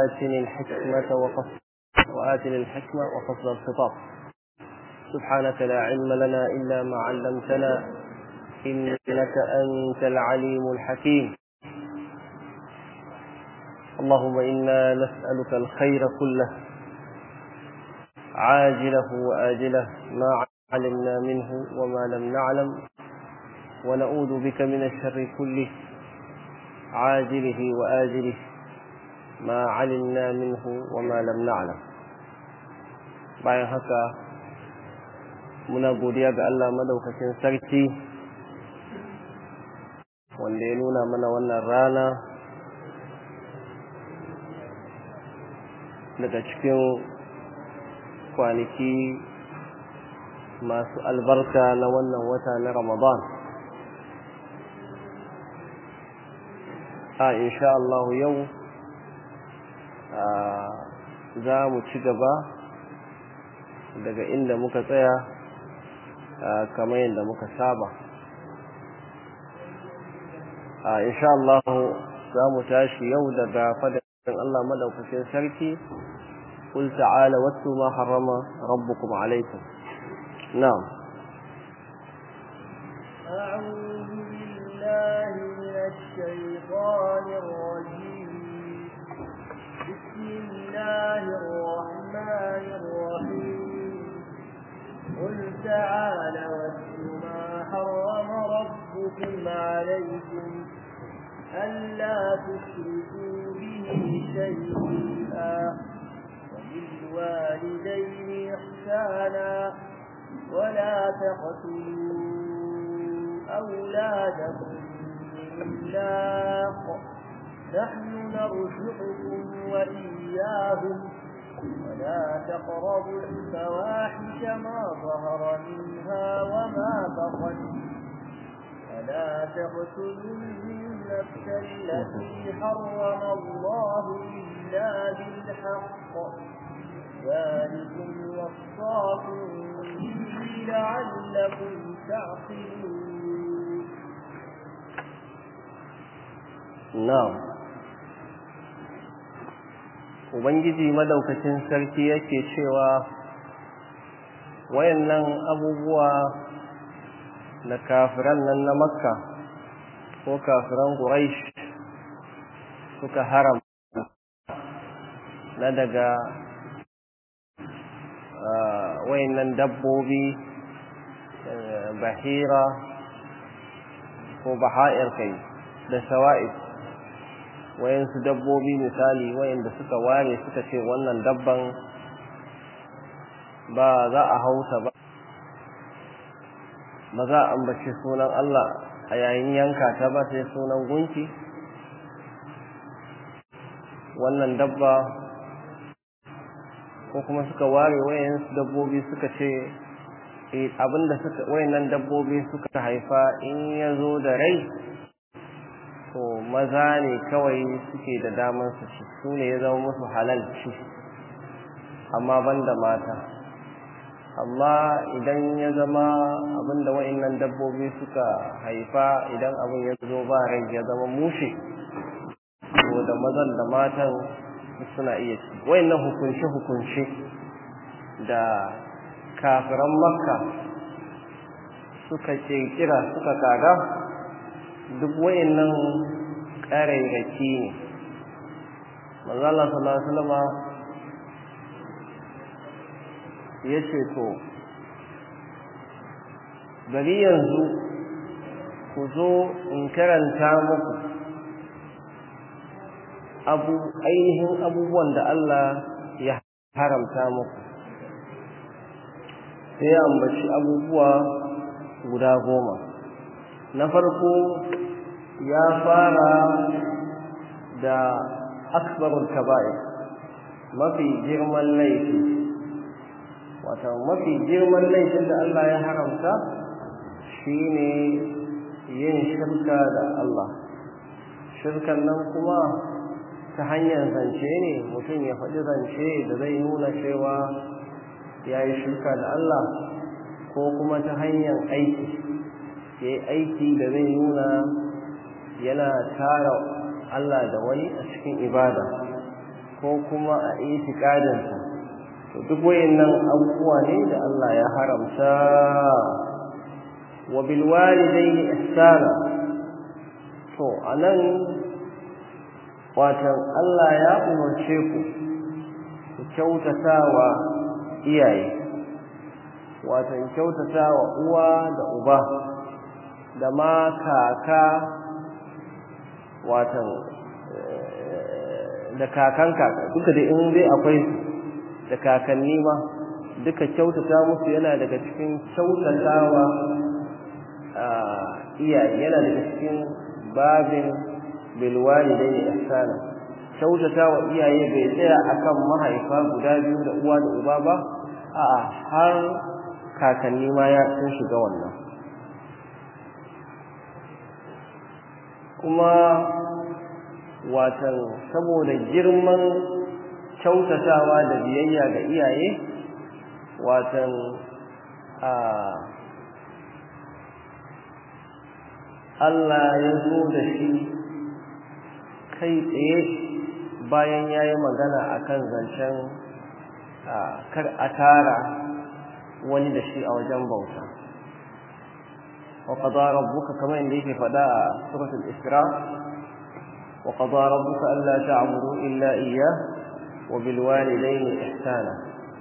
وآتني الحكمة وفصل وآتني الحكمة وفصل الخطاب سبحانك لا علم لنا إلا ما علمتنا إنك أنت العليم الحكيم اللهم إنا نسألك الخير كله عاجله وآجله ما علمنا منه وما لم نعلم ونعوذ بك من الشر كله عاجله وآجله ما علمنا منه وما لم نعلم bayan haka muna godiya ga Allah madaukakin sarki wanda ya nuna mana wannan rana daga cikin kwanaki masu albarka na wannan wata na Ramadan a insha Allah yau za mu ci gaba daga inda muka tsaya kamar yadda muka saba a insha Allah za mu tashi yau daga fadin Allah madaukakin sarki قل تعالى واتلوا ما حرم ربكم عليكم نعم أعوذ بالله من الشيطان الرجيم بسم الله الرحمن الرحيم قل تعالى واتل ما حرم ربكم عليكم ألا تشركوا به شيئا وبالوالدين إحسانا ولا تقتلوا أولادكم من إملاق نحن نرزقكم وإياهم ولا تقربوا الفواحش ما ظهر منها وما بطن ولا تقتلوا النفس التي حرم الله إلا بالحق ذلكم وصاكم به لعلكم تعقلون نعم Ubangiji madaukakin sarki yake cewa wayannan abubuwa da kafiran nan na makka ko kafiran quraish suka haram na daga wayannan dabbobi bahira ko baha'ir kai da shawa'id wayansu dabbobi misali wayanda suka ware suka ce wannan dabban ba za a hausa ba ba za a ambaci sunan Allah a yayin yanka ta ba sai sunan gunki wannan dabba ko kuma suka ware wayansu dabbobi suka ce abinda suka wayannan dabbobi suka haifa in ya zo da rai to maza ne kawai suke da damar su ci su ne ya zama musu halal ci amma banda mata amma idan ya zama abinda wa'annan dabbobi suka haifa idan abin ya zo ba rai ya zama mushe to da mazan da matan suna iya ci wa'annan hukunce hukunce da kafiran makka suka kirkira suka kaga duk wa'annan ƙarairaki ne manzo Allah sallallahu alaihi wasallam ya ce to gari yanzu ku zo in karanta muku abu ainihin abubuwan da Allah ya haramta muku sai ya ambaci abubuwa guda goma na farko ya fara da akbarul kaba'ir mafi girman laifi wata mafi girman laifin da Allah ya haramta shine yin shirka da Allah shirkan nan kuma ta hanyar zance ne mutum ya faɗi zance da zai nuna cewa ya yi shirka da Allah ko kuma ta hanyar aiki ya yi aiki da zai nuna yana tara Allah da wani a cikin ibada ko kuma a itikadinsa to duk wayannan abubuwa ne da Allah ya haramta wa bil walidayni ihsana to anan watan Allah ya umarce ku ku kyautatawa iyaye watan kyautatawa uwa da uba da ma kaka watan da kakan kaka duka da in dai akwai da kakanni ma duka kyautata musu yana daga cikin kyautatawa iyaye yana daga cikin babin bilwalidaini ihsana kyautatawa iyaye bai tsaya akan mahaifa guda biyu da uwa da uba ba a'a har kakanni ma ya sun shiga wannan kuma watan saboda girman kyautatawa da biyayya ga iyaye watan a Allah ya zo da shi kai tsaye bayan ya yi magana a kan zancen kar a tara wani da shi a wajen bauta wa qada rabbuka kamar inda yake faɗa a suratul isra wa qada rabbuka alla ta'budu illa iyyah wa bil walidayni ihsana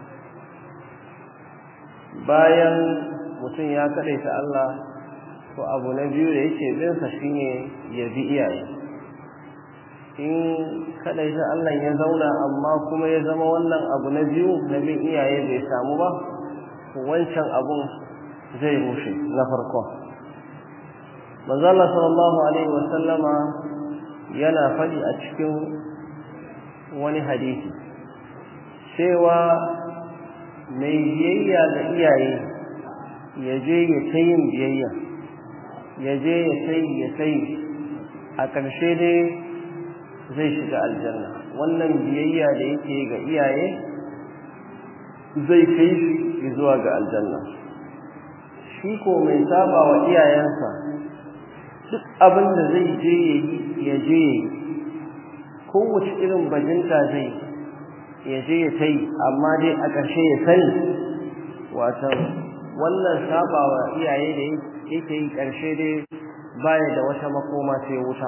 bayan mutum ya kadaita Allah to abu na biyu da yake bin sa shine ya bi iyaye in kadaita Allah ya zauna amma kuma ya zama wannan abu na biyu na bin iyaye bai samu ba wancan abun zai rushe na farko manzo Allah sallallahu alaihi wasallama yana faɗi a cikin wani hadisi cewa mai biyayya ga iyaye ya je ya ta yin biyayya ya je ya sai ya sai a ƙarshe dai zai shiga aljanna wannan biyayya da yake ga iyaye zai kai shi zuwa ga aljanna shi ko mai saba wa iyayensa duk abin da zai je ya yi ya je ya yi kowace irin bajinta zai ya je ya ta yi amma dai a ƙarshe ya sani watan wannan saba wa iyaye da yake yi ƙarshe dai baya da wata makoma sai wuta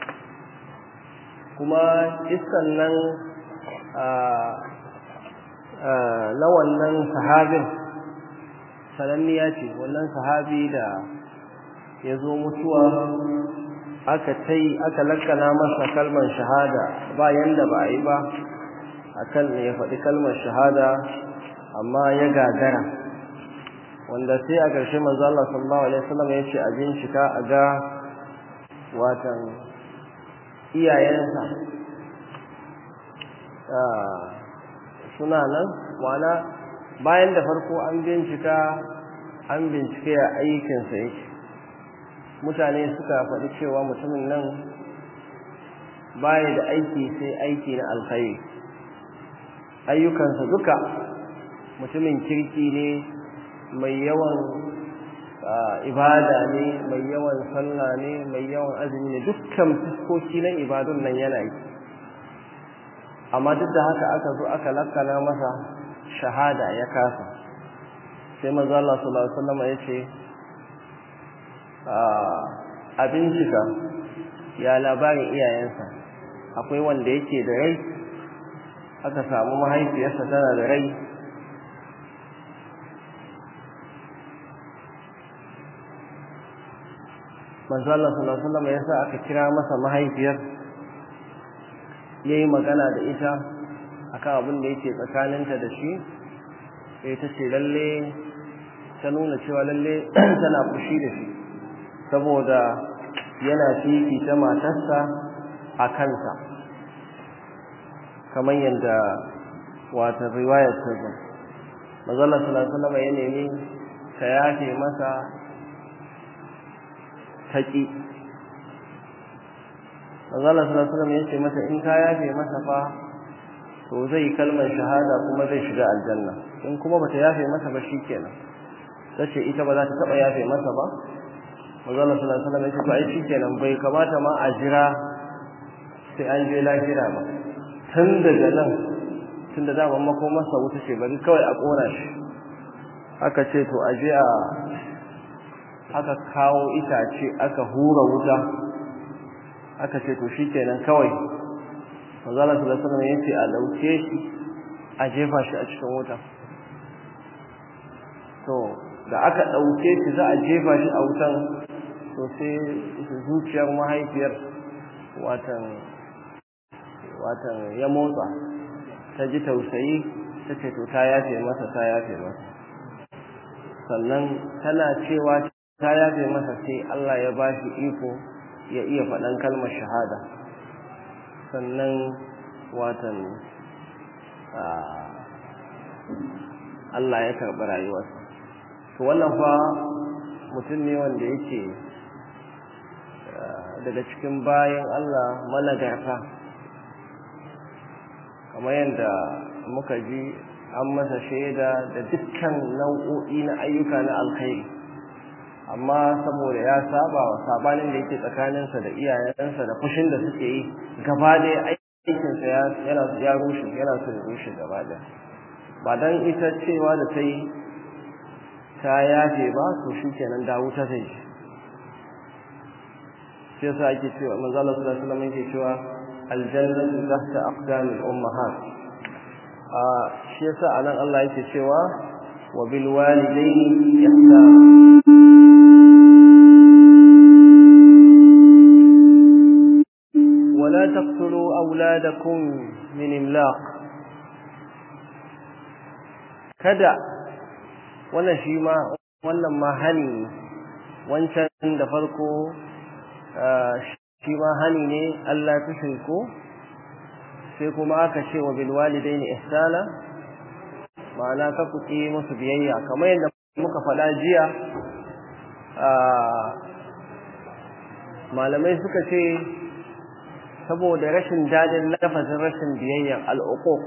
kuma iskan nan na wannan sahabin sananniya ce wannan sahabi da ya zo mutuwa aka tai aka lakkana masa kalmar shahada ba yanda ba a yi ba akan ya faɗi kalmar shahada amma ya gagara wanda sai a ƙarshe manzo Allah sallallahu alaihi wasallam ya ce a bincika a ga watan iyayensa suna nan wana bayan da farko an bincika an bincike a aikinsa yake mutane suka faɗi cewa mutumin nan baya da aiki sai aiki na alkhairi ayyukansa duka mutumin kirki ne mai yawan ibada ne mai yawan sallah ne mai yawan azumi ne dukkan fuskoki na ibadun nan yana yi amma duk da haka aka zo aka lakkana masa shahada ya kasa sai manzo Allah sallallahu alaihi wasallam ya ce a bincika ya labarin iyayensa akwai wanda yake da rai aka samu mahaifiyarsa tana da rai manzo Allah sallallahu alaihi wasallam yasa aka kira masa mahaifiyar yayi magana da ita akan abin da yake tsakaninta da shi sai ta ce lalle ta nuna cewa lalle tana fushi da shi saboda yana fifita matarsa a kansa kamar yadda wata riwayar ta zo manzo Allah sallallahu alaihi wasallam ya nemi ta yafe masa taƙi Allah sallallahu alaihi wasallam yace masa in ka yafe masa fa to zai kalmar shahada kuma zai shiga aljanna in kuma bata yafe masa ba shikenan tace ita ba za ta taba yafe masa ba Allah sallallahu alaihi wasallam yace to ai shikenan bai kamata ma a jira sai an je lahira ba tun daga nan tun da daman makomarsa wuta ce bari kawai a ƙona shi aka ce to a je a aka kawo itace aka hura wuta aka ce to shi kenan kawai manzala sallallahu alaihi wasallam yace a dauke shi a jefa shi a cikin wuta to da aka dauke shi za a jefa shi a wutan to sai zuciyar mahaifiyar watan watan ya motsa ta ji tausayi ta ce to ta yafe masa ta yafe masa sannan tana cewa ta yafe masa sai Allah ya ba shi iko ya iya faɗan kalmar shahada sannan watan Allah ya karɓi rayuwarsa to wannan fa mutum ne wanda yake daga cikin bayan Allah managarta kamar yadda muka ji an masa shaida da dukkan nau'o'i na ayyuka na alkhairi amma saboda ya saba wa sabanin da yake tsakaninsa da iyayensa da fushin da suke yi gaba ɗaya aikinsa yana ya rushe yana so ya rushe gaba ɗaya ba dan ita cewa da ta yi ta yafe ba to shi kenan da wuta zai shi shi yasa ake cewa manzo Allah sallallahu alaihi wasallam yake cewa aljannatu tahta aqdamil ummahat a shi yasa anan Allah yake cewa wa bil walidayni ihsana ولا تقتلوا أولادكم من إملاق kada wannan shi ma wannan ma hani wancan da farko shi ma hani ne Allah ta shirko sai kuma aka ce wa bil walidaini ihsana ma'ana ka kuke musu biyayya kamar yadda muka faɗa jiya malamai suka ce saboda rashin dadin lafazin rashin biyayya al'uquq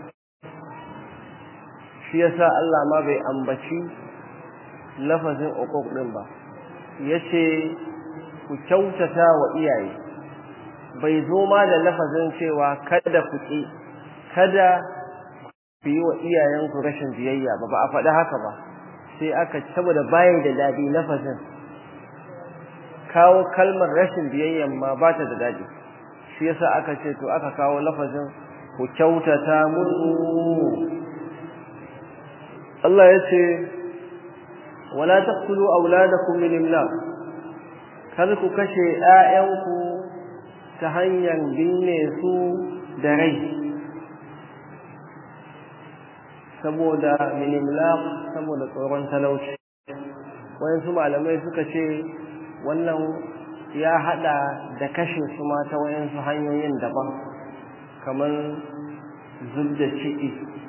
shi yasa Allah ma bai ambaci lafazin uquq din ba yace ku kyautata wa iyaye bai zo ma da lafazin cewa kada ku ki kada ku yi wa iyayenku rashin biyayya ba ba a faɗi haka ba sai aka saboda bayan da dadi lafazin kawo kalmar rashin biyayyan ma ba ta da dadi shi yasa aka ce to aka kawo lafazin ku kyautata musu Allah ya ce wala taqtulu auladakum min imlaq kada ku kashe ƴaƴanku ta hanyar binne su da rai saboda min imlaq saboda tsoron talauci wayansu malamai suka ce wannan ya hada da kashe su ma ta wayansu hanyoyin daban kamar zub da ciki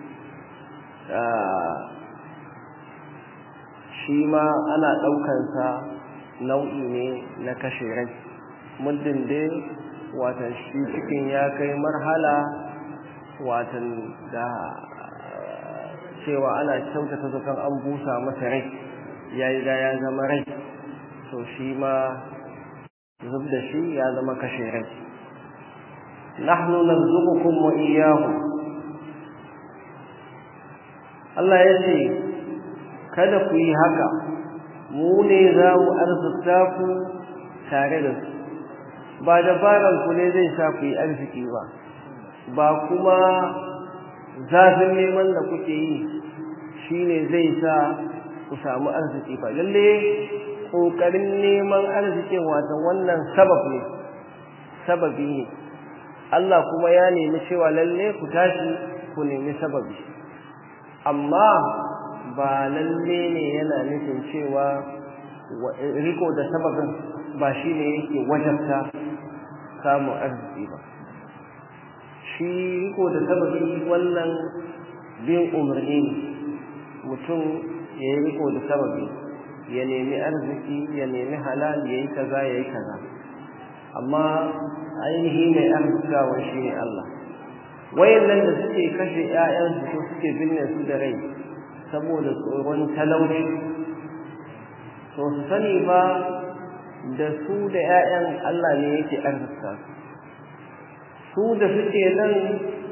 shi ma ana ɗaukansa nau'i ne na kashe rai muddin dai watan shi cikin ya kai marhala watan da cewa ana kyautata zaton an busa masa rai ya yi da ya zama rai to shi ma zub da shi ya zama kashe rai nahnu narzuqukum wa iyyahum Allah ya ce kada ku yi haka mu ne za mu arzuta ku tare da su ba dabaran ku ne zai sa ku yi arziki ba ba kuma zafin neman da kuke yi shine zai sa ku samu arziki ba lalle kokarin neman arzikin wata wannan sabab ne sababi ne Allah kuma ya nemi cewa lalle ku tashi ku nemi sababi amma ba lalle ne yana nufin cewa riko da sababin ba shi ne yake wajabta samun arziki ba shi riko da sababi wannan bin umarni ne mutum ya yi riko da sababi ya nemi arziki ya nemi halal ya yi kaza ya yi kaza amma ainihi mai arzikawa shi ne Allah wayannan da suke kashe 'ya'yansu ko suke binne su da rai saboda tsoron talauci to su sani ba da su da 'ya'yan Allah ne yake arzika su da suke nan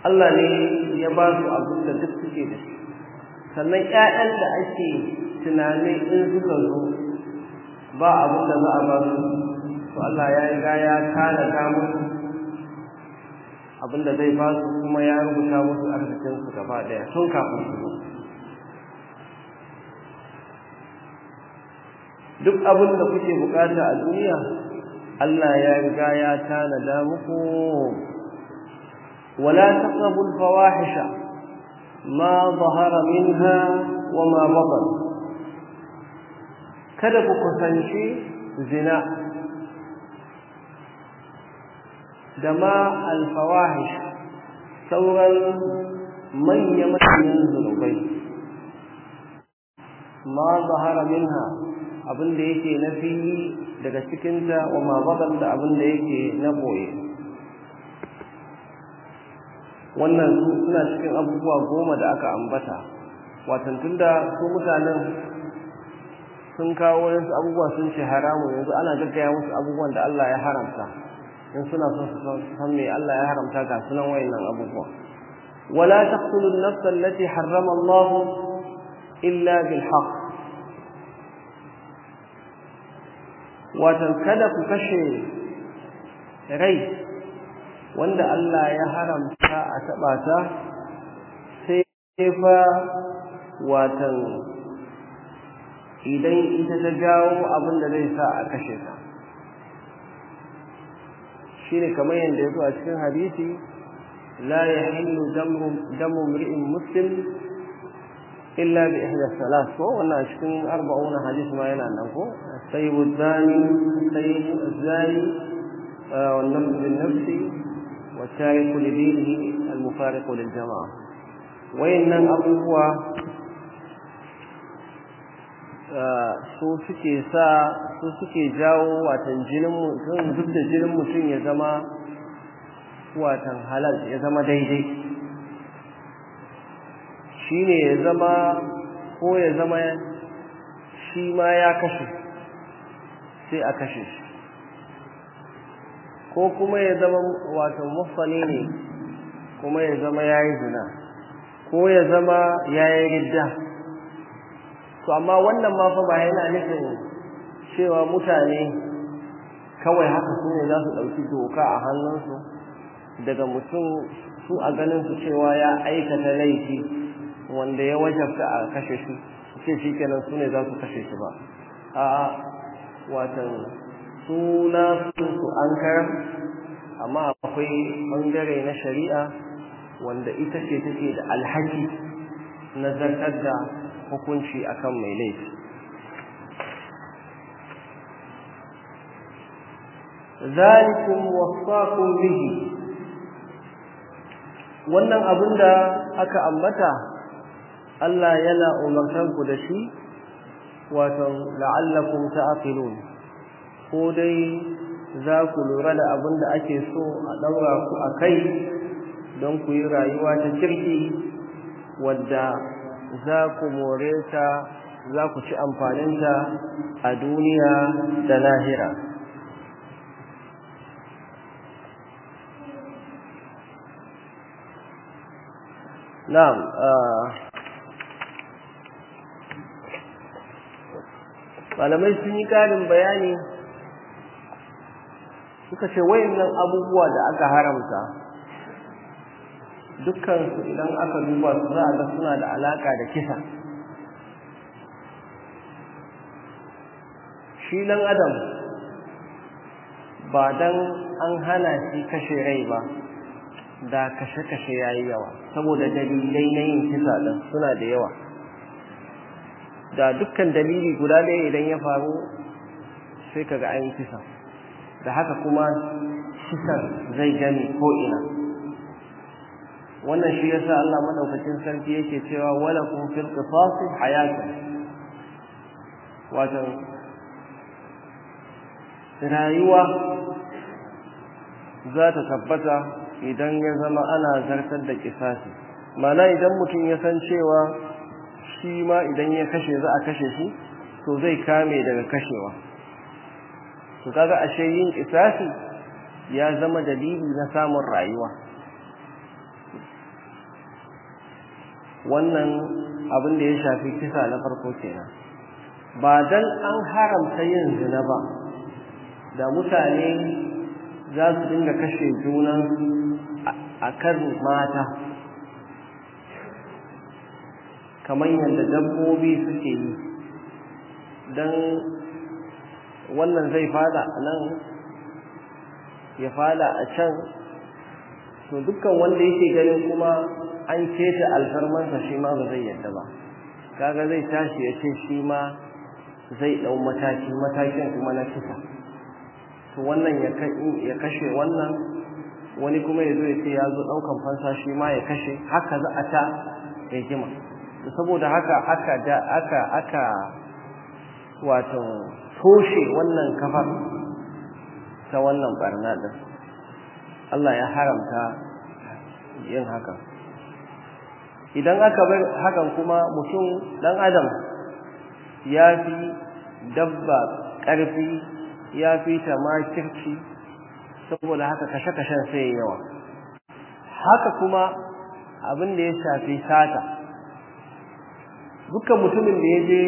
Allah ne ya ba su abin da duk suke da shi sannan ƴaƴan da ake tunani in suka zo ba abin da za a ba su to Allah ya riga ya tanada musu abin da zai ba su kuma ya rubuta musu arzikinsu gaba ɗaya tun kafin su zo duk abin da kuke bukata a duniya Allah ya riga ya tanada muku wala taqrabu al-fawahisha ma zahara minha wa ma batan kada ku kusanci zina da ma al-fawahish sauran manya-manyan zunubai ma zahara minha abin da yake na fili daga cikinta wa mabadan da abin da yake na boye wannan su suna cikin abubuwa goma da aka ambata watan tunda su mutanen sun kawo wasu abubuwa sun ce haramu yanzu ana gaggaya musu abubuwan da Allah ya haramta in suna son su san me Allah ya haramta ga sunan wayannan abubuwa wala taqtulu an-nafs allati harrama Allah illa bil haqq watan kada ku kashe rai wanda Allah ya haramta a taɓa ta sai fa watan idan ita ta jawo abin da zai sa a kashe ta shine kamar yadda ya zo a cikin hadisi la yahillu damu mri'in muslim illa bi ihda salat ko wannan cikin arba'una hadisi ma yana nan ko sayyibu zani sayyibu zani والنفس بالنفس والتارك لدينه المفارق للجماعة وإن أبوه su suke sa su suke jawo watan jinin mutum duk da jinin mutum ya zama watan halal ya zama daidai shi ne ya zama ko ya zama shi ma ya kashe sai a kashe shi ko kuma ya zama wato mufani ne kuma ya zama ya yi zina ko ya zama ya yi ridda to amma wannan ma fa ba yana nufin cewa mutane kawai haka su ne za su ɗauki doka a hannunsu daga mutum su a ganin su cewa ya aikata laifi wanda ya wajabta a kashe shi ce shi kenan su ne za su kashe shi ba a'a watan suna su an karam amma akwai bangare na shari'a wanda ita ce take da alhaki na zartar da hukunci akan mai laifi zalikum wasaqum bihi wannan abin da aka ambata Allah yana umartar ku da shi wato la'allakum ta'qilun ko dai za ku lura da abin da ake so a daura ku a kai don ku yi rayuwa ta kirki wadda za ku more ta za ku ci amfaninta a duniya da lahira na'am malamai sun yi ƙarin bayani suka ce wayannan abubuwa da aka haramta dukkansu idan aka duba su za a ga suna da alaka da kisa shi dan adam ba dan an hana shi kashe rai ba da kashe-kashe ya yi yawa saboda dalilai na yin kisa ɗin suna da yawa da dukkan dalili guda ɗaya idan ya faru sai kaga an yi kisa da haka kuma kisan zai gani ko'ina wannan shi yasa Allah madaukakin sarki yake cewa wala kun fil qisas hayatun wato rayuwa za ta tabbata idan ya zama ana zartar da kisasi mana idan mutum ya san cewa shi ma idan ya kashe za a kashe shi to zai kame daga kashewa to kaga ashe yin kisasi ya zama dalili na samun rayuwa wannan abin da ya shafi kisa na farko kenan ba dan an haramta yin zina ba da mutane za su dinga kashe junan a kan mata kamar yadda dabbobi suke yi don wannan zai fada a nan ya fada a can to dukkan wanda yake ganin kuma an keta alfarmansa shi ma ba zai yadda ba kaga zai tashi ya ce shi ma zai ɗau mataki matakin kuma na kisa to wannan ya kashe wannan wani kuma ya zo ya ce ya zo ɗaukan fansa shi ma ya kashe haka za a ta rigima saboda haka aka da aka aka wato toshe wannan kafar ta wannan barna din Allah ya haramta yin haka idan aka bar hakan kuma mutum dan adam ya fi dabba ƙarfi ya fi ta makirci saboda haka kashe-kashen sai yawa haka kuma abin da ya shafi sata dukkan mutumin da ya je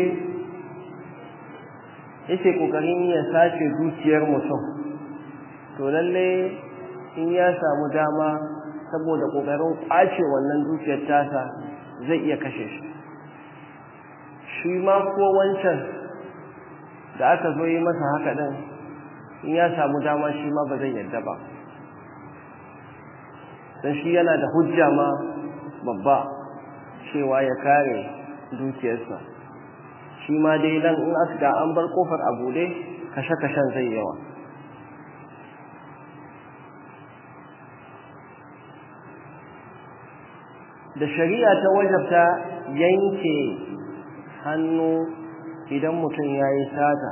yake kokarin ya sace dukiyar mutum to lalle in ya samu dama saboda kokarin kwace wannan dukiyar tasa zai iya kashe shi shi ma ko wancan da aka zo yi masa haka din in ya samu dama shi ma ba zai yarda ba don shi yana da hujja ma babba cewa ya kare dukiyarsa shi ma dai nan in aka ga an bar kofar a bude kashe-kashen zai yawa da shari'a ta wajabta yanke hannu idan mutum ya yi sata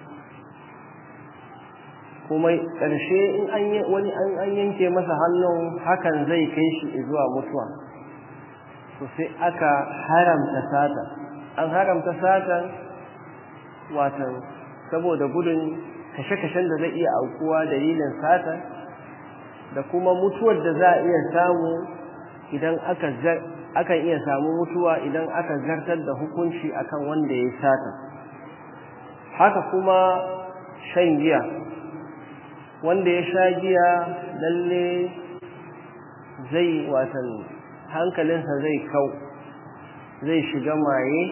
kuma ƙarshe in an wani an yanke masa hannun hakan zai kai shi zuwa mutuwa to sai aka haramta sata an haramta satan watan saboda gudun kashe-kashen da zai iya aukuwa dalilin satan da kuma mutuwar da za a iya samu idan aka akan iya samu mutuwa idan aka zartar da hukunci akan wanda ya sata haka kuma shan giya wanda ya sha giya lalle zai watan hankalinsa zai kau zai shiga maye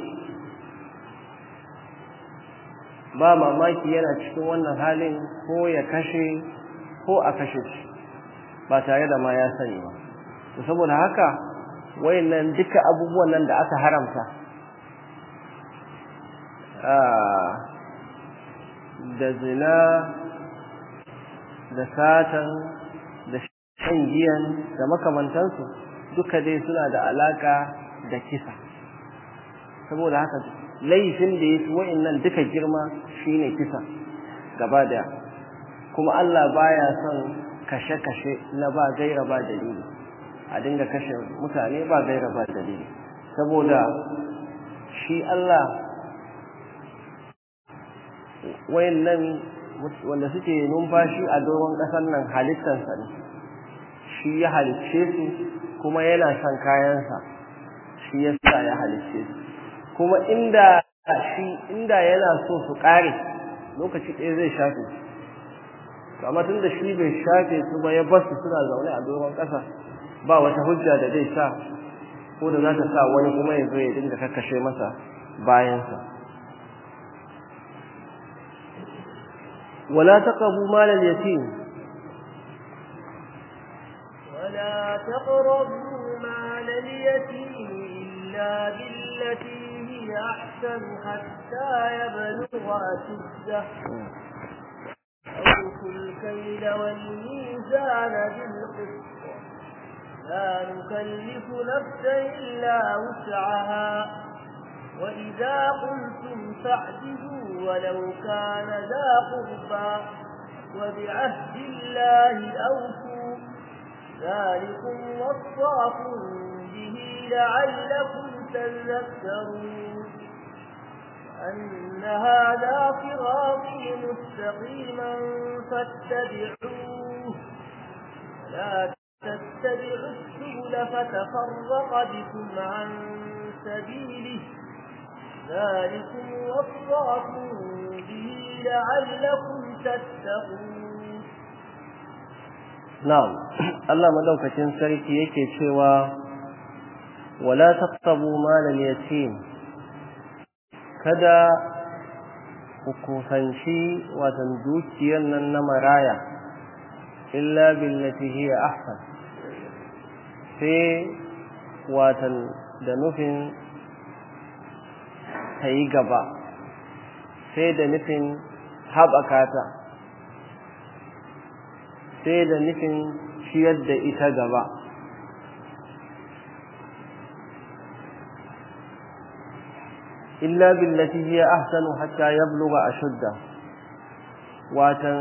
ba mamaki yana cikin wannan halin ko ya kashe ko a kashe shi ba tare da ma ya sani ba saboda haka wayannan duka abubuwan nan da aka haramta da zina da satan da shan giyan da makamantansu duka dai suna da alaka da kisa saboda haka laifin da ya fi wa'annan duka girma shine kisa gaba da kuma Allah baya son kashe-kashe na ba gaira ba dalili a dinga kashe mutane ba gaira ba dalili saboda shi Allah wayannan wanda suke numfashi a doron ƙasar nan halittarsa ne shi ya halicce su kuma yana son kayansa shi ya sa ya halicce su kuma inda shi inda yana so su ƙare lokaci ɗaya zai shafe su amma tun da shi bai shafe su ba ya bar su suna zaune a doron ƙasa ba wata hujja da zai sa ko da za ta sa wani kuma ya zo ya dinga kakkashe masa bayansa wala taqrabu mal al-yatim ولا تقربوا مال اليتيم إلا بالتي هي أحسن حتى يبلغ أشده أوفوا الكيل والميزان بالقسط لا نكلف نفسا إلا وسعها وإذا قلتم فاعدلوا ولو كان ذا قربى وبعهد الله أوفوا ذلكم وصاكم به لعلكم تذكرون أن هذا صراطي مستقيما فاتبعوه لا تتبعوا السبل فتفرق بكم عن سبيله ذلكم وصاكم به لعلكم تتقون نعم الله مدوكacin sarki yake cewa wala taqtabu malal yatim kada ku kusanci watan dukiyar nan na maraya illa billati hiya ahsan sai watan da nufin ta yi gaba sai da nufin haɓaka ta sai da nufin ciyar da ita gaba illa billati hiya ahsanu hatta yablugha ashudda watan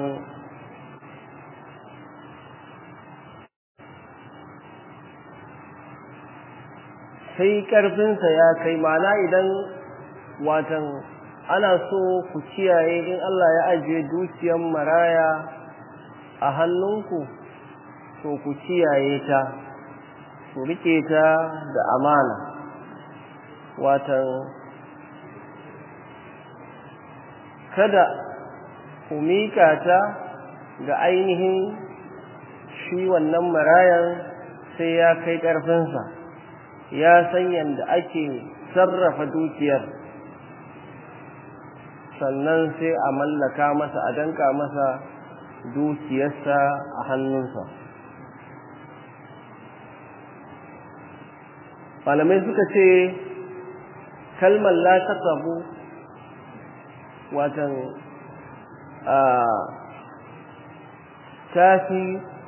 sai karfinsa ya kai mana idan watan ana so ku kiyaye in Allah ya ajiye dukiyar maraya a hannunku to ku kiyaye ta ku rike ta da amana watan kada ku mika ta ga ainihin shi wannan marayan sai ya kai ƙarfinsa ya san yadda ake sarrafa dukiyar sannan sai a mallaka masa a danka masa dukiyarsa a hannunsa malamai suka ce kalmar la taqabu watan tafi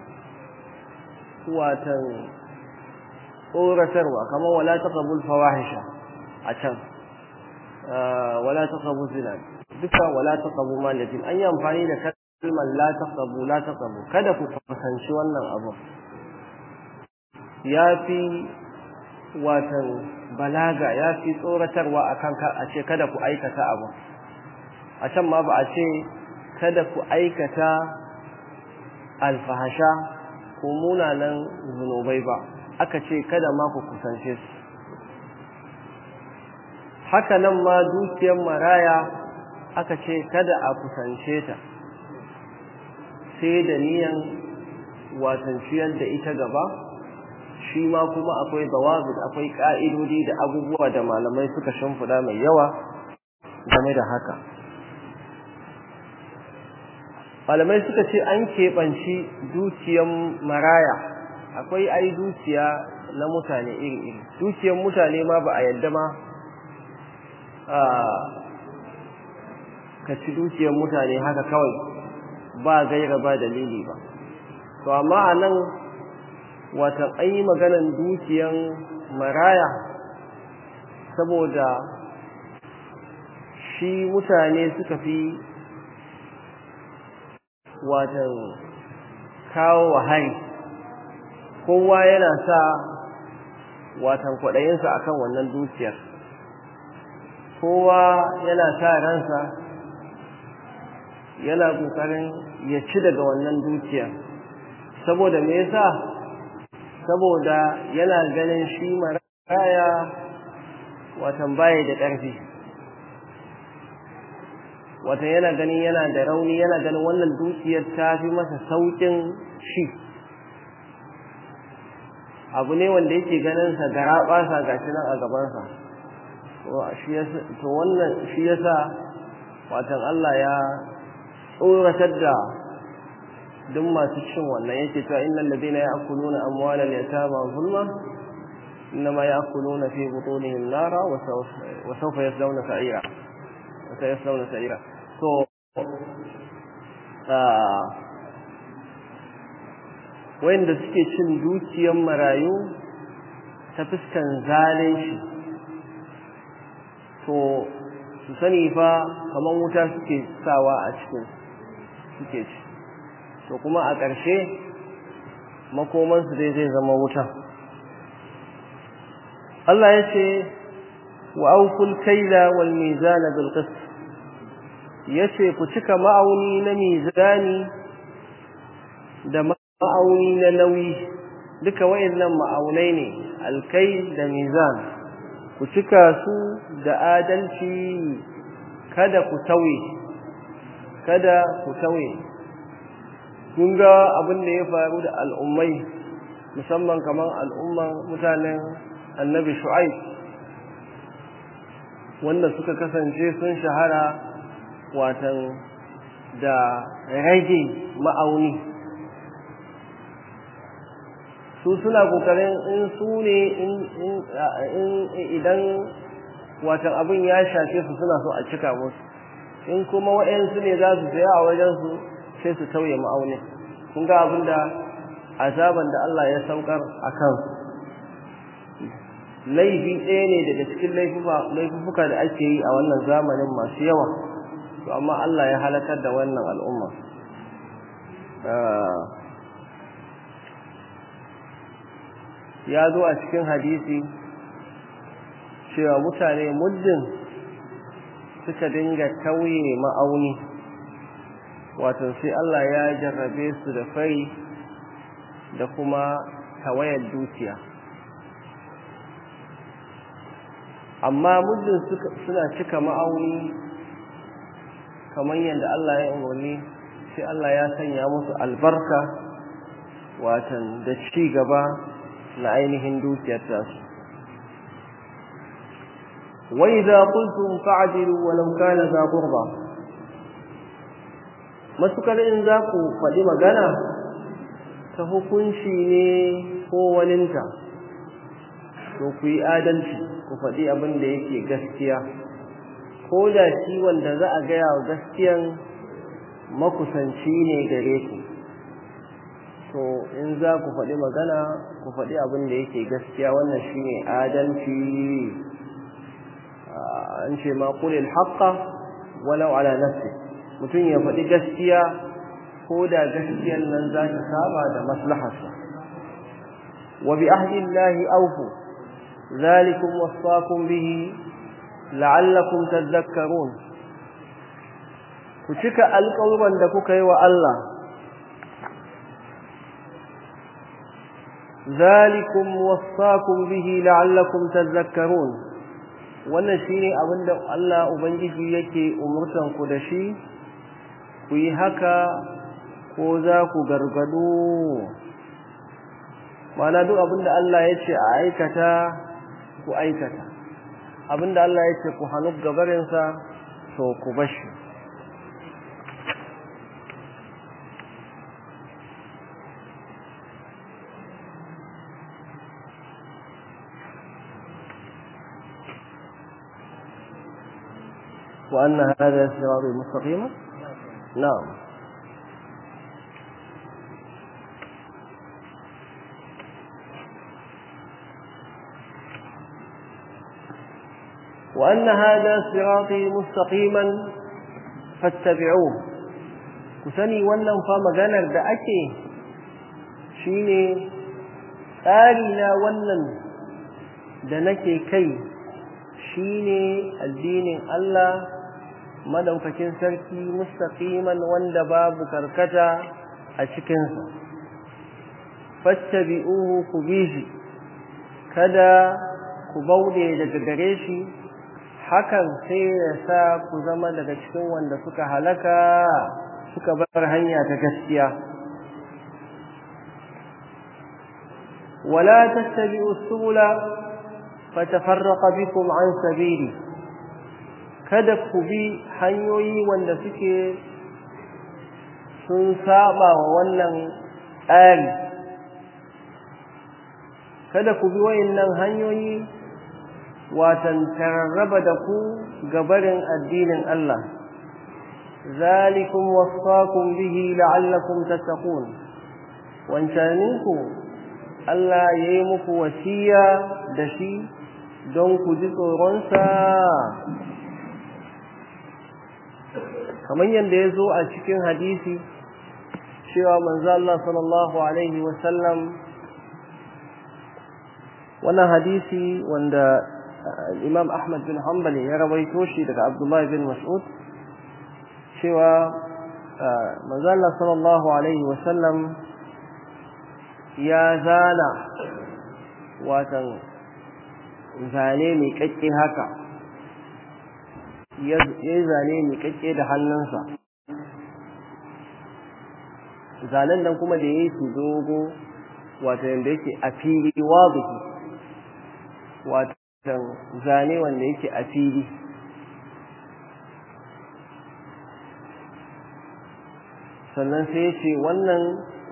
watan tsoratarwa kamar wala taqabul fawahisha a can wala taqabu zina duka wala taqabu malatin an yi amfani da kalmar la taqabu la taqabu kada ku kusanci wannan abu ya fi watan balaga ya fi tsoratarwa akan a ce kada ku aikata abu a can ma ba a ce kada ku aikata alfahasha ko munanan zunubai ba aka ce kada ma ku kusance su haka nan ma dukiyar maraya aka ce kada a kusance ta sai da niyan watan ciyar da ita gaba shi ma kuma akwai zawabit akwai ka'idodi da abubuwa da malamai suka shimfiɗa mai yawa game da haka malamai suka ce an keɓanci dukiyar maraya akwai ai dukiya na mutane iri-iri dukiyar mutane ma ba a yadda ma ka ci dukiyar mutane haka kawai ba gaira ba dalili ba to amma a nan watan an yi maganan dukiyan maraya saboda shi mutane suka fi watan kawo wahari kowa yana sa watan kwaɗayinsa akan wannan dukiyar kowa yana sa ransa yana ƙoƙarin ya ci daga wannan dukiyar saboda me yasa saboda yana ganin shi maraya watan baya da ƙarfi watan yana ganin yana da rauni yana ganin wannan dukiyar ta fi masa sauƙin shi abu ne wanda yake ganin sa gara ɓasa gashi nan a gabansa to wannan shi yasa watan Allah ya tsoratar da duk masu cin wannan yake cewa innal ladina ya'kuluna amwalal yatama zulma innama ya'kuluna fi butunihim nara wa sawfa yaslawna sa'ira wa sayaslawna sa'ira to wanda suke cin dukiyar marayu ta fuskan zalunci to su sani fa kamar wuta suke sawa a cikin suke ci to kuma a ƙarshe makomansu dai zai zama wuta Allah ya ce wa aukul kaila wal mizana bil qist yace ku cika ma'auni na mizani da ma'auni na nauyi duka wayannan ma'aunai ne alkai da mizan ku cika su da adalci kada ku tauye kada ku tauye kun ga abin da ya faru da al'ummai musamman kamar al'umman mutanen annabi shu'aib wanda suka kasance sun shahara watan da rage ma'auni su suna kokarin in su ne idan watan abin ya shafe su suna so a cika musu in kuma waɗansu ne za su saya a wajensu sai su tauye ma'aunin kun ga abin da azaban da Allah ya saukar a kansu laifi ɗaya ne daga cikin laifuka da ake yi a wannan zamanin masu yawa to amma Allah ya halakar da wannan al'umma ya zo a cikin hadisi cewa mutane muddin suka dinga tauye ma'auni wato sai Allah ya jarrabe su da fari da kuma tawayar dukiya amma muddin suna cika ma'auni kamar yadda Allah ya umarni sai Allah ya sanya musu albarka watan da ci gaba na ainihin dukiyar tasu wa idza qultum fa'dilu walau kana za qurba matukar in za ku faɗi magana ta hukunci ne ko waninta to ku yi adalci ku faɗi abin da yake gaskiya ko da shi wanda za a gaya wa gaskiyan makusanci ne gare ku to in za ku faɗi magana ku faɗi abin da yake gaskiya wannan shine adalci an ce ma qulil haqqa walau ala nafsi mutum ya faɗi gaskiya ko da gaskiyan nan za ta saba da maslaharsa wa bi ahdillahi awfu ذلكم وصاكم به لعلكم تذكرون ku cika alƙawuran da kuka yi wa Allah zalikum wasaqum bihi la'allakum tadhakkarun wannan shine abinda Allah ubangiji yake umurtan ku da shi ku yi haka ko za ku gargado mana duk abinda Allah ya ce a aikata ku aikata abinda Allah ya ce ku hannu gabarinsa to ku bashi وأن هذا صراط مستقيما نعم وأن هذا صراطي مستقيما فاتبعوه كسني wannan fa maganar da ake shine tsari na wannan da nake kai shine addinin Allah madaukakin sarki mustaqiman wanda babu karkata a cikin sa fattabi'uhu ku bihi kada ku bauɗe daga gare shi hakan sai ya sa ku zama daga cikin wanda suka halaka suka bar hanya ta gaskiya wala tattabi'u subula fatafarraqa bikum an sabili kada ku bi hanyoyi wanda suke sun saba wa wannan tsari kada ku bi wayannan hanyoyi watan tararraba da ku gabarin addinin Allah zalikum wasaqum bihi la'allakum tattaqun wancaninku Allah yayi muku wasiya da shi don ku ji tsoronsa kamar yadda ya zo a cikin hadisi cewa manzo Allah sallallahu alaihi wasallam wannan hadisi wanda Imam Ahmad bin Hanbali ya rawaito shi daga Abdullah bin Mas'ud cewa manzo Allah sallallahu alaihi wasallam ya zana watan zane mai kakke haka ya yi zane mai kakke da hannunsa zanen nan kuma da ya yi su dogo wata yadda yake a fili wazihi watan zane wanda yake a fili sannan sai ya ce wannan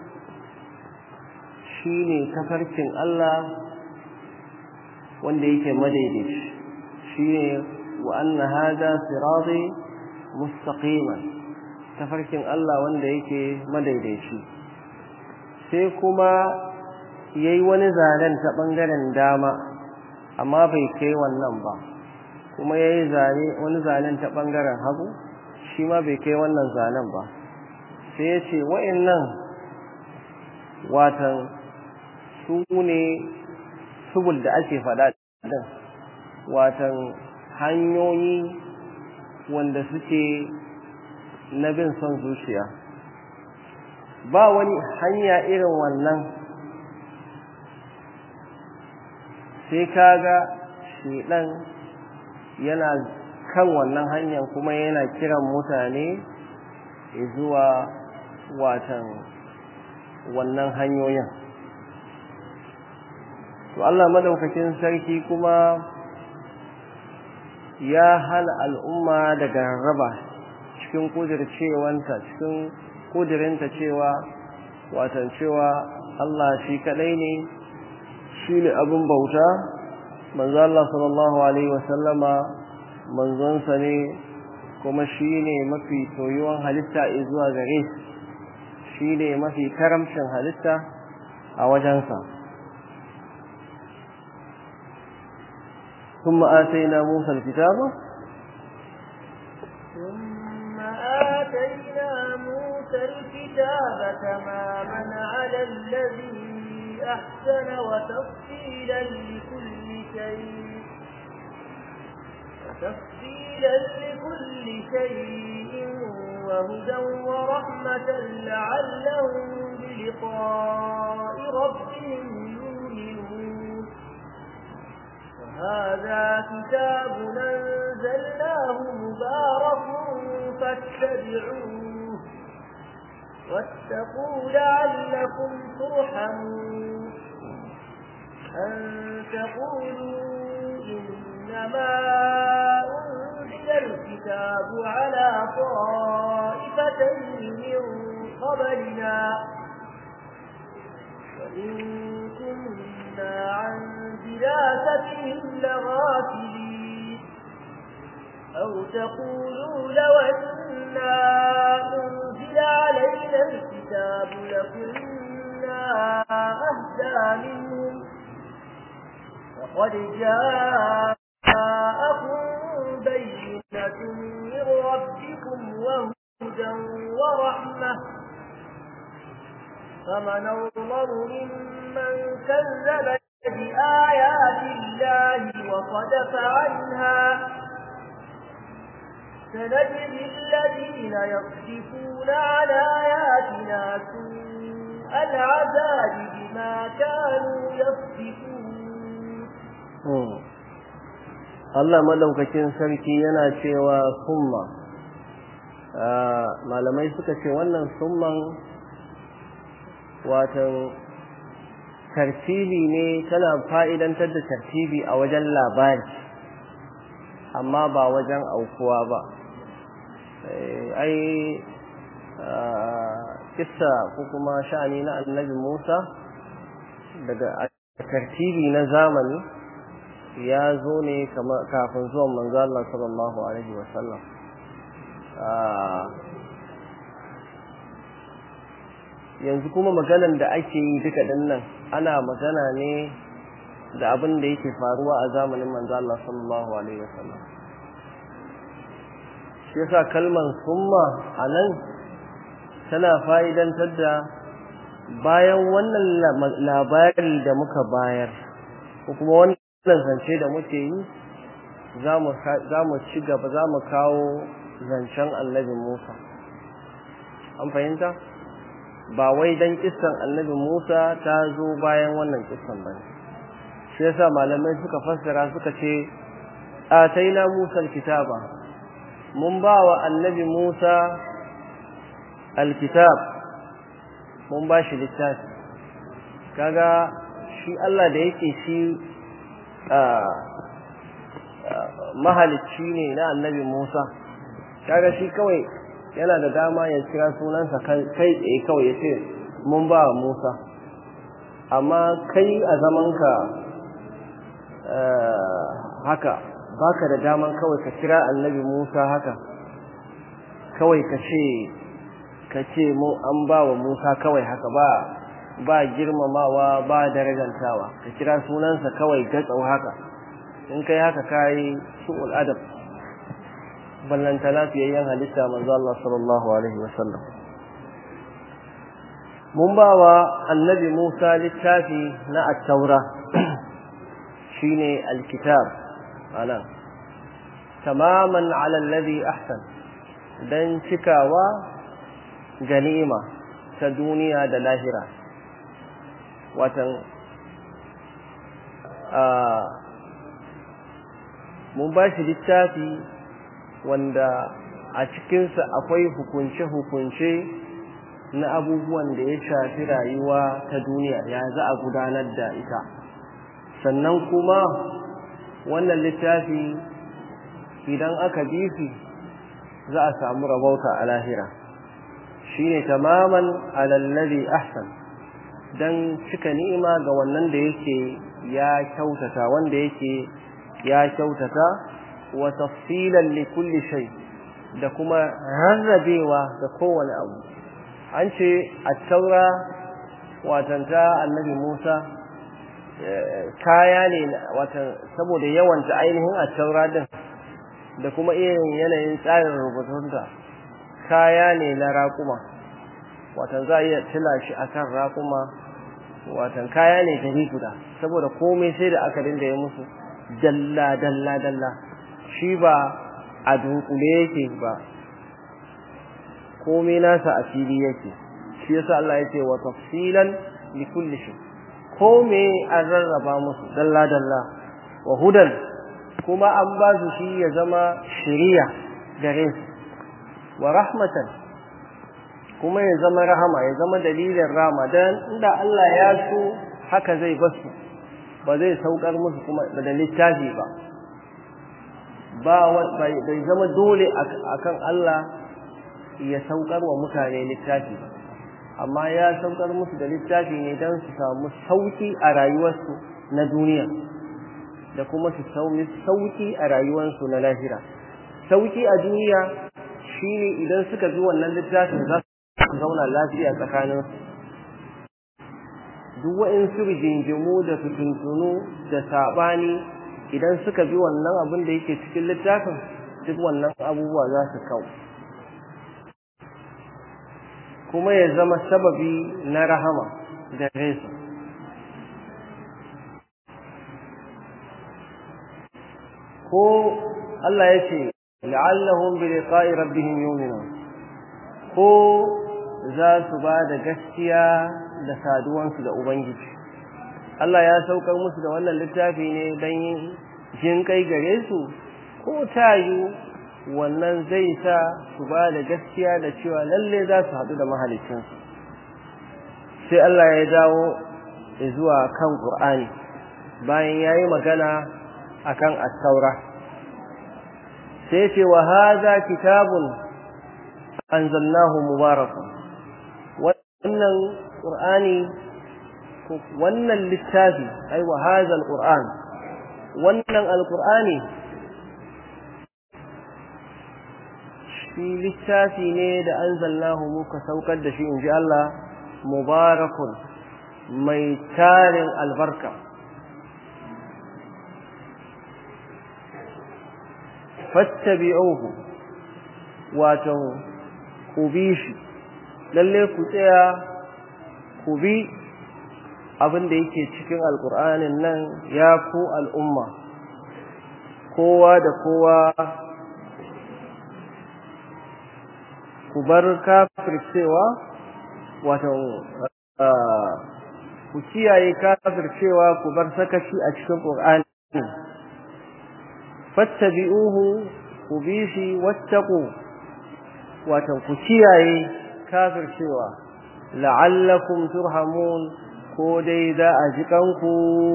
shi ne tafarkin Allah wanda yake madaidaici shi ne wa anna hada sirati mustaqiman tafarkin Allah wanda yake madaidaici sai kuma yayi wani zanen ta bangaren dama amma bai kai wannan ba kuma yayi zane wani zanen ta bangaren hagu shi ma bai kai wannan zanen ba sai ya ce wa'annan watan su ne subul da ake faɗa ɗin watan hanyoyi wanda suke na bin son zuciya ba wani hanya irin wannan sai kaga shedan yana kan wannan hanyar kuma yana kiran mutane zuwa watan wannan hanyoyin to Allah madaukakin sarki kuma ya hana al'umma daga raba cikin kudircewanta cikin kudirinta cewa watan cewa Allah shi kadai ne shi ne abin bauta manzo Allah sallallahu alaihi wasallama manzonsa ne kuma shi ne mafi soyuwan halitta zuwa gare shi ne mafi karamcin halitta a wajensa ثم آتينا موسى الكتاب ثم آتينا موسى الكتاب تماما على الذي أحسن وتفصيلا لكل شيء وتفصيلا لكل شيء وهدى ورحمة لعلهم بلقاء ربهم يؤمنون وهذا كتاب أنزلناه مبارك فاتبعوه واتقوا لعلكم ترحمون أن تقولوا إنما أنزل الكتاب على طائفتين من قبلنا وإن كنا عن دراستهم لغافلين أو تقولوا لو أنا أنزل علينا الكتاب لكنا أهدى منهم وقد جاءكم بينة من ربكم وهدى ورحمة فمن أظلم ممن كذب بآيات الله وصدف عنها سنجزي الذين يصدفون عن آياتنا سوء العذاب بما كانوا يصدفون Allah madaukakin sarki yana cewa summa malamai suka ce wannan summan watan tartibi ne tana fa'idantar da tartibi a wajen labari amma ba wajen aukuwa ba ai kissa ko kuma sha'ani na annabi Musa daga tartibi na zamani ya zo ne kafin zuwan manzo Allah sallallahu alaihi wasallam yanzu kuma maganan da ake yi duka dinnan ana magana ne da abin da yake faruwa a zamanin manzo Allah sallallahu alaihi wasallam shi yasa kalman summa anan tana fa'idantar da bayan wannan labari da muka bayar ko kuma wannan zance da muke yi za mu ci gaba za mu kawo zancen annabi Musa an fahimta ba wai dan kissan annabi Musa ta zo bayan wannan kissan bane shi yasa malamai suka fassara suka ce ataina Musa alkitaba mun ba wa annabi Musa alkitab mun ba shi littafi kaga shi Allah da yake shi mahalicci ne na annabi Musa kaga shi kawai yana da dama ya kira sunansa kai tsaye kawai ya ce mun ba wa Musa amma kai a zamanka haka baka da daman kawai ka kira annabi Musa haka kawai ka ce ka ce mu an ba wa Musa kawai haka ba ba girmamawa ba darajantawa ka kira sunansa kawai gatsau haka in kai haka kai su'ul adab ballanta lafiyayyen halitta manzo Allah sallallahu alaihi wasallam mun ba wa annabi Musa littafi na at-taura shine al-kitab ana tamaman ala alladhi ahsan dan cikawa ganima ta duniya da lahira watan mun ba shi littafi wanda a cikinsa akwai hukunce-hukunce na abubuwan da ya shafi rayuwa ta duniya ya za a gudanar da ita sannan kuma wannan littafi idan aka bi shi za a samu rabauta a lahira shine tamaman alallazi ahsan dan cika ni'ima ga wannan da yake ya kyautata wanda yake ya kyautata wa tafsilan li kulli shay da kuma rarrabewa ga kowane abu an ce at-taura watanta annabi Musa kaya ne watan saboda yawanta ainihin at-taura din da kuma irin yanayin tsarin rubutunta kaya ne na raƙuma watan za a iya tila shi akan raƙuma watan kaya ne gari guda saboda komai sai da aka dinga yi musu dalla dalla dalla shi ba a dunkule yake ba komai nasa a fili yake shi yasa Allah ya ce wa tafsilan li kulli shay komai an rarraba musu dalla dalla wa hudan kuma an ba su shi ya zama shiriya gare su wa rahmatan kuma ya zama rahama ya zama dalilin rama dan inda Allah ya so haka zai basu ba zai saukar musu kuma da littafi ba ba bai zama dole akan Allah ya saukar wa mutane littafi ba amma ya saukar musu da littafi ne don su samu sauki a rayuwarsu na duniya da kuma su samu sauki a rayuwarsu na lahira sauki a duniya shine idan suka bi wannan littafin za su zauna lafiya tsakanin duk wa'insu rigingimu da fitintunu da saɓani idan suka bi wannan abin da yake cikin littafin duk wannan abubuwa za su kawo kuma ya zama sababi na rahama da resu ko Allah ya ce la'allahum bi liqa'i rabbihim yu'minun ko za su ba da gaskiya da saduwansu da ubangiji Allah ya saukar musu da wannan littafi ne don yin jin kai gare su ko tayu wannan zai sa su ba da gaskiya da cewa lalle za su haɗu da mahalicinsu sai Allah ya dawo zuwa kan Qur'ani bayan yayi magana akan at-taura sai ce wa hadha kitabun anzalnahu mubarakun wannan qur'ani wannan littafi ai wa hadha al-qur'an wannan al-qur'ani shi littafi ne da anzalnahu muka saukar da shi inji Allah mubarakun mai tarin albarka fattabi'uhu wato ku bi shi lalle ku tsaya ku bi abin da yake cikin alkur'anin nan ya ku al'umma kowa da kowa ku bar kafircewa wato ku kiyaye kafircewa ku bar sakaci a cikin Qur'ani fattabi'uhu ku bi shi wattaqu wato ku kiyaye kafircewa la'allakum turhamun ko dai za a ji kanku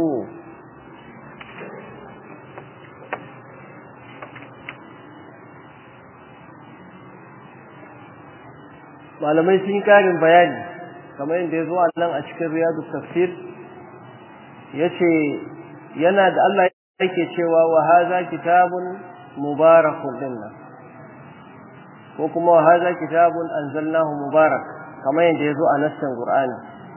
malamai sun yi karin bayani kamar yadda ya zo a nan a cikin riyadu tafsir ya ce yana da Allah yake cewa wa haza kitabun mubarakun dinnan ko kuma wa haza kitabun anzalnahu mubarak kamar yadda ya zo a nassan qur'ani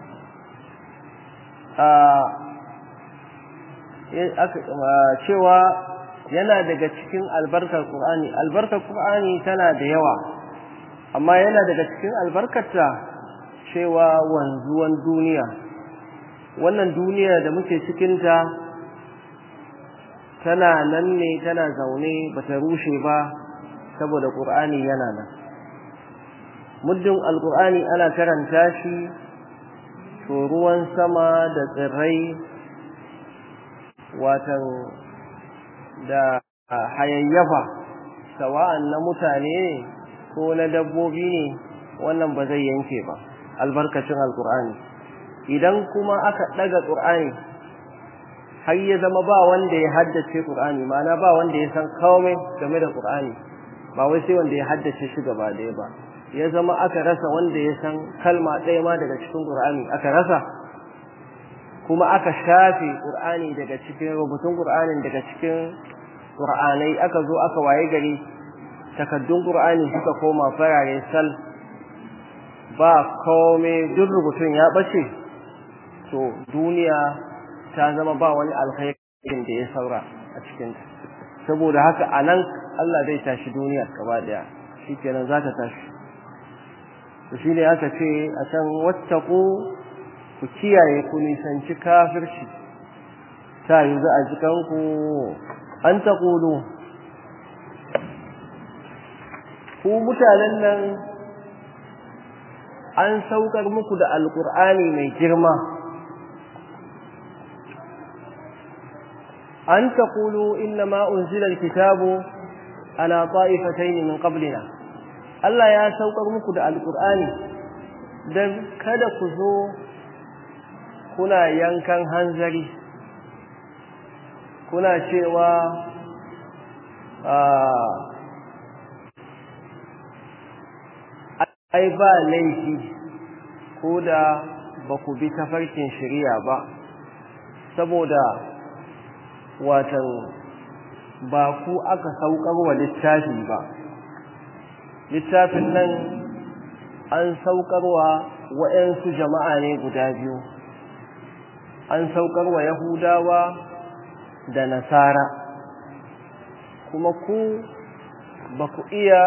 cewa yana daga cikin albarkar qur'ani albarkar qur'ani tana da yawa amma yana daga cikin albarkarta cewa wanzuwan duniya wannan duniya da muke cikinta tana nan ne tana zaune bata rushe ba saboda qur'ani yana nan muddin alqur'ani ana karanta shi to ruwan sama da tsirrai watan da hayayyafa sawa'an na mutane ne ko na dabbobi ne wannan ba zai yanke ba albarkacin alqur'ani idan kuma aka daga qur'ani har ya zama ba wanda ya haddace qur'ani ma'ana ba wanda ya san komai game da qur'ani ba wai sai wanda ya haddace shi gaba ɗaya ba ya zama aka rasa wanda ya san kalma ɗaya ma daga cikin qur'ani aka rasa kuma aka shafe qur'ani daga cikin rubutun qur'anin daga cikin qur'anai aka zo aka waye gari takaddun qur'ani suka koma farare sal ba komai duk rubutun ya bace to duniya ta zama ba wani alkhairin da ya saura a cikin saboda haka anan Allah zai tashi duniya gaba daya shikenan zaka tashi to shine aka ce a can wattaqu ku kiyaye ku nisanci kafirci ta yi za a jikan ku an taqulu ku mutanen nan an saukar muku da alqur'ani mai girma أن تقولوا إنما أنزل الكتاب على طائفتين من قبلنا Allah ya saukar muku da alkur'ani don kada ku zo kuna yankan hanzari kuna cewa ai ba laifi ko da ba ku bi tafarkin shari'a ba saboda watan ba ku aka saukar wa littafi ba littafin nan an saukarwa wa'yansu jama'a ne guda biyu an saukarwa yahudawa da nasara kuma ku ba ku iya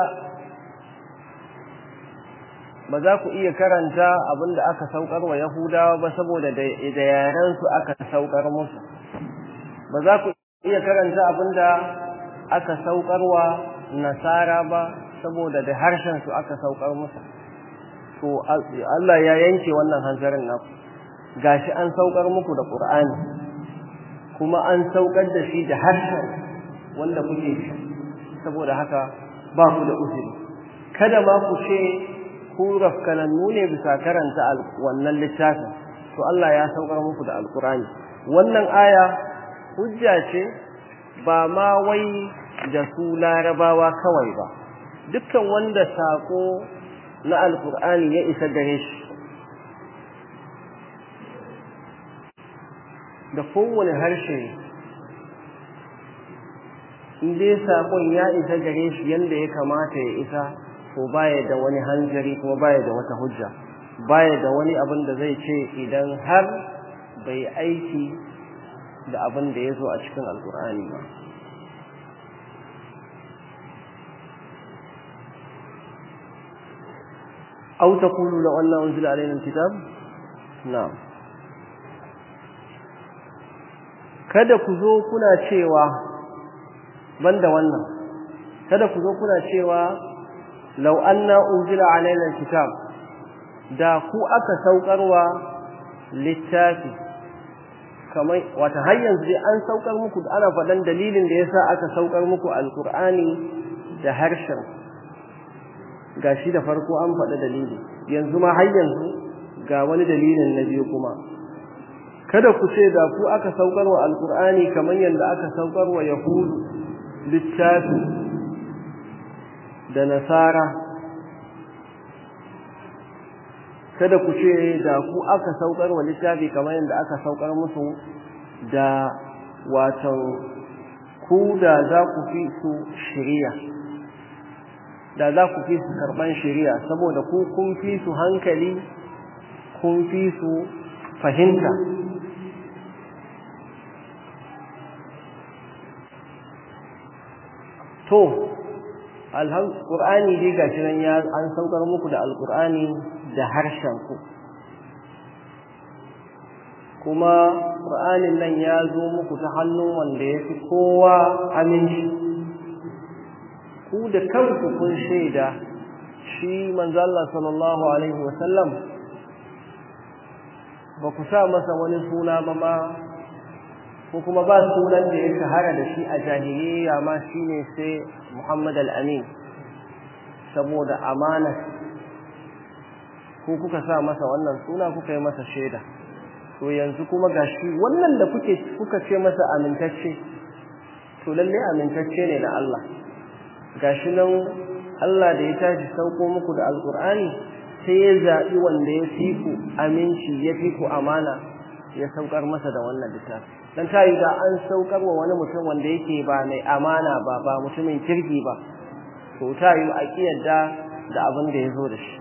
ba za ku iya karanta abinda aka saukarwa yahudawa ba saboda da yarensu aka saukar musu ba za ku iya karanta abinda aka saukarwa nasara ba saboda da harshen su aka saukar musu to Allah ya yanke wannan hanzarin naku gashi an saukar muku da Qur'ani kuma an saukar da shi da harshen wanda kuke shi saboda haka ba ku da uzuri kada ma ku ce ku rafkanannu ne bisa karanta wannan littafin to Allah ya saukar muku da alqur'ani wannan aya hujja ce ba ma wai da su larabawa kawai ba dukkan wanda sako na alkur'ani ya isa gare shi da kowane harshe in dai sakon ya isa gare shi yadda ya kamata ya isa to baya da wani hanzari kuma baya da wata hujja baya da wani abin da zai ce idan har bai aiki da abin da ya zo a cikin alkur'ani ba أو تقولوا لو أن أنزل علينا الكتاب نعم kada ku zo kuna cewa banda wannan kada ku zo kuna cewa law anna unzila alaina alkitab da ku aka saukarwa littafi kamar wata har yanzu dai an saukar muku ana faɗan dalilin da yasa aka saukar muku alkur'ani da harshen gashi da farko an faɗi dalili yanzu ma har yanzu ga wani dalilin na biyu kuma kada ku ce da ku aka saukar wa alkur'ani kamar yadda aka saukar wa yahudu littafi da nasara kada ku ce da ku aka saukar wa littafi kamar yadda aka saukar musu da watan ku da za ku fi su shiriya da za ku fi su karban shiriya saboda ku kun fi su hankali kun fi su fahimta to alhamdulillah dai gashi nan ya an saukar muku da alqur'ani da harshen ku kuma qur'anin nan ya zo muku ta hannun wanda yafi kowa aminci ku da kanku kun shaida shi manzo Allah sallallahu alaihi wasallam ba ku sa masa wani suna ba ma ko kuma ba sunan da ya shahara da shi a jahiliya ma shine sai Muhammad al-Amin saboda amana ko kuka sa masa wannan suna kuka yi masa shaida to yanzu kuma gashi wannan da kuke kuka ce masa amintacce to lalle amintacce ne na Allah gashi nan Allah da ya tashi sauko muku da alkur'ani sai ya zaɓi wanda ya fi ku aminci ya fi ku amana ya saukar masa da wannan littafi dan tayi da an saukar wa wani mutum wanda yake ba mai amana ba ba mutumin kirki ba to tayi a kiyarda da abin da yazo da shi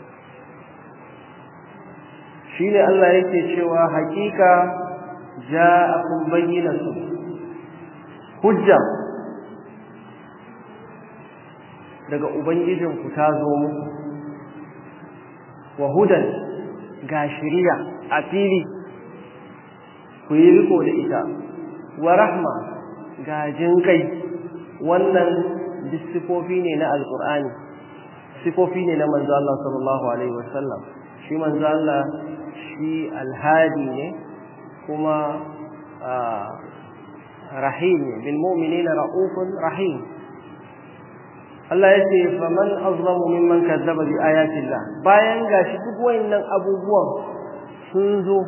shine Allah yake cewa hakika ja'akum bayyinatu hujja daga ubangijinku ta zo muku wa hudan ga shiriya a fili ku yi riko da ita wa rahma ga jinkai wannan duk sifofi ne na alkur'ani sifofi ne na manzo Allah sallallahu alaihi wasallam shi manzo Allah shi alhadi ne kuma rahim ne bil mu'minina raufun rahim Allah ya ce faman azlamu mimman kazzaba bi ayati Allah bayan gashi duk wayannan abubuwan sun zo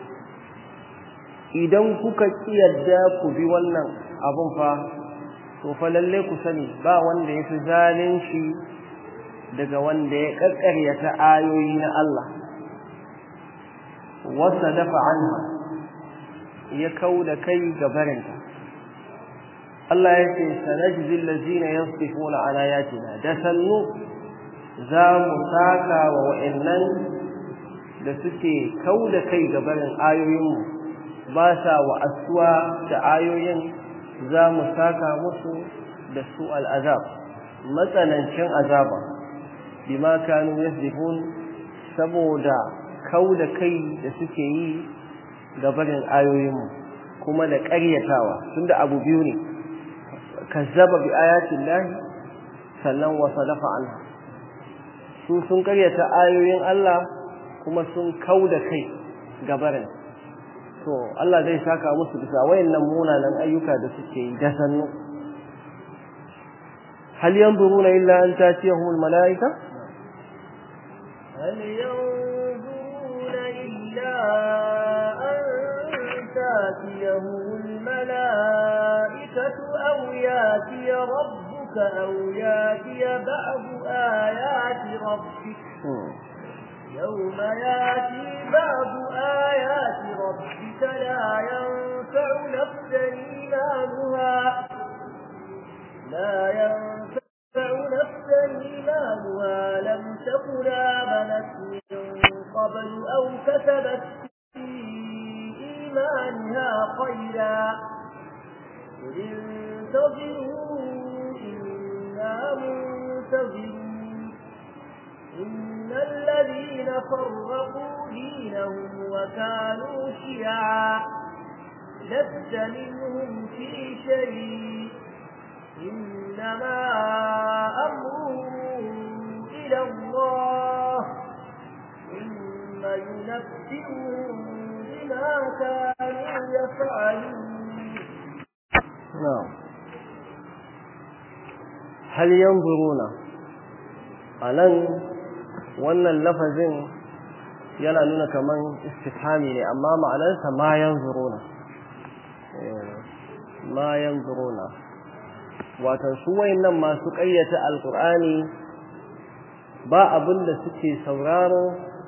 idan kuka kiyarda ku bi wannan abun fa to fa lalle ku sani ba wanda yafi zalunci daga wanda ya kakkaryata ayoyi na Allah wasa dafa anha ya kauda kai gabarinta Allah ya ce sanajzi allazina yasifuna ala ayatina da sannu za mu saka wa wa'annan da suke kauda kai gabarin ayoyinmu ba sa wa'asuwa da ayoyin za mu saka musu da su al'azab matsanancin azaba bima kanu yasdifun saboda kau da kai da suke yi gabarin ayoyinmu kuma da ƙaryatawa tunda abu biyu ne kazzaba bi ayatin lahi sannan wa sadafa anha su sun ƙaryata ayoyin Allah kuma sun kau da kai gabarin to Allah zai saka musu bisa wayannan munanan ayyuka da suke yi da sannu hal yanzuruna illa an tatiyahum al malaika هل ينظرون إلا أن تاتيهم الملائكة أو ياتي ربك أو ياتي بعض آيات ربك يوم ياتي بعض آيات ربك لا ينفع نفسا إيمانها لا ينفع نفسا إيمانها لم تكن آمنت من قبل أو كسبت في إيمانها خيرا قل انتظروا إنا منتظرون إن الذين فرقوا دينهم وكانوا شيعا لست منهم في شيء إنما أمره إلى الله ثم ينبئهم بما كانوا يفعلون نعم هل ينظرون anan wannan lafazin yana nuna kaman istifhami ne amma ma'anarsa ma yanzuruna ma yanzuruna wato su wayannan masu ƙayyata alqur'ani ba abin da suke sauraro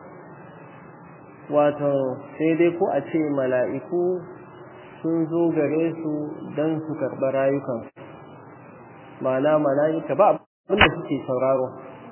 wato sai dai ko a ce mala'iku sun zo gare su don su karɓi rayukansu ma'ana mala'ika ba abin da suke sauraro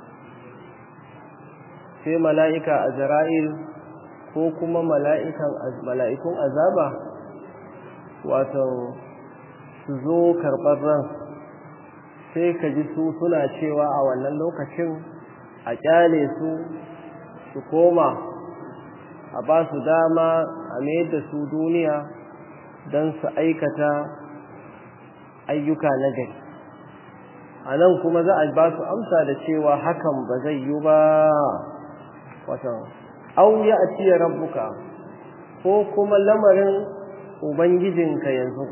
sai mala'ika a zara'il ko kuma mala'ikun azaba wato su zo karɓar ran sai ka ji su suna cewa a wannan lokacin a ƙyale su su koma a ba su dama a mayar da su duniya don su aikata ayyuka na gari a nan kuma za a ba su amsa da cewa hakan ba zai yi ba watan au ya atiya rabbuka ko kuma lamarin ubangijinka yanzu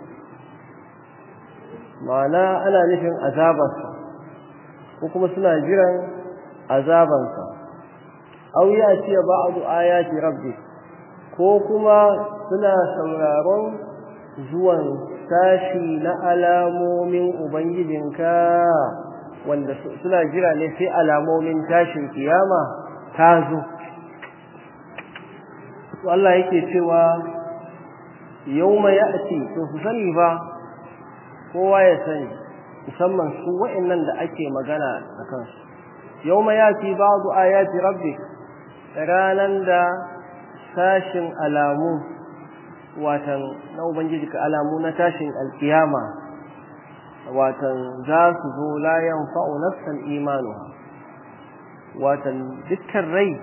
ma'ana ana nufin azabarsa ko kuma suna jiran azabansa au ya atiya ba'du ayati rabbi ko kuma suna sauraron zuwan sashi na alamomin ubangijinka wanda suna jira ne sai alamomin tashin kiyama ta zo Allah yake cewa yauma ya'ti to su sani ba kowa ya sani musamman su wa'annan da ake magana a kansu yauma ya'ti ba'du ayati rabbik ranan da sashin alamu watan na ubangiji ka alamu na tashin alkiyama watan za su zo la yanfa'u nafsan imanu watan dukkan rai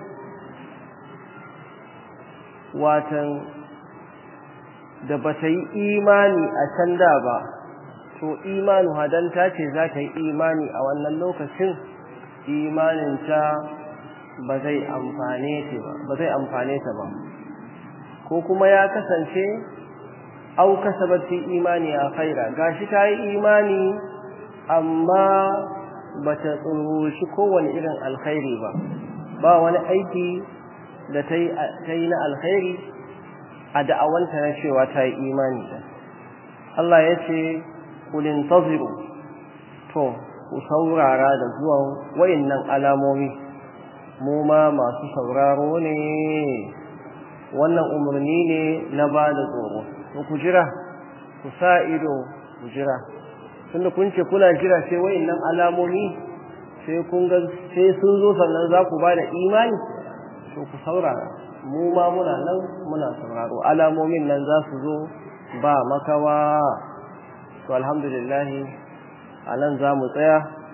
watan da ba ta yi imani a can da ba to imanu hadanta ce za ta yi imani a wannan lokacin imaninta ba zai amfane ta ba ba zai amfane ta ba ko kuma ya kasance au kasabat fi imani a khaira gashi ta yi imani amma bata tsurushi kowane irin alkhairi ba ba wani aiki da ta yi na alkhairi a da'awanta na cewa ta yi imani da Allah ya ce kulin taziru to ku saurara da zuwan wayannan alamomi mu ma masu sauraro ne wannan umarni ne na ba da tsoro to ku jira ku sa ido ku jira tunda kun ce kuna jira sai wayannan alamomi sai kun ga sai sun zo sannan za ku ba da imani to ku saurara mu ma muna nan muna sauraro alamomin nan za su zo ba makawa to alhamdulillah a nan za mu tsaya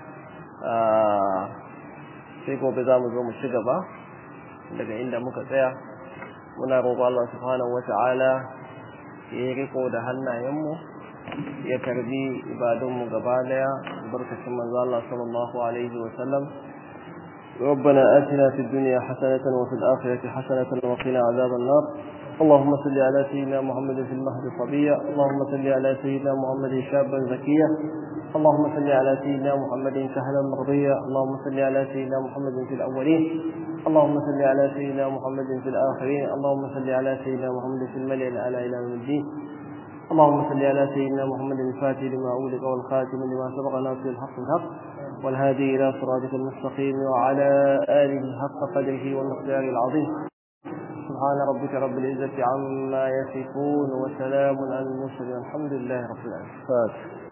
sai gobe za mu zo mu ci gaba daga inda muka tsaya muna roƙo Allah subhanahu wata'ala ya riko da hannayenmu ya karbi ibadunmu gaba daya barkacin manzo Allah sallallahu alaihi wa sallam ربنا آتنا في الدنيا حسنة وفي الآخرة حسنة وقنا عذاب النار اللهم صل على سيدنا محمد في المهد صبيا اللهم صل على سيدنا محمد شابا زكيا اللهم صل على سيدنا محمد سهلا مرضيا اللهم صل على سيدنا محمد في الأولين اللهم صل على سيدنا محمد في الآخرين اللهم صل على سيدنا محمد في الملأ الأعلى إلى يوم الدين اللهم صل على سيدنا محمد الفاتح لما أولد والخاتم لما سبق ناصر الحق الحق والهادي إلى صراطك المستقيم وعلى آله حق قدره والمقدار العظيم سبحان ربك رب العزة عما يصفون وسلام على المرسلين الحمد لله رب العالمين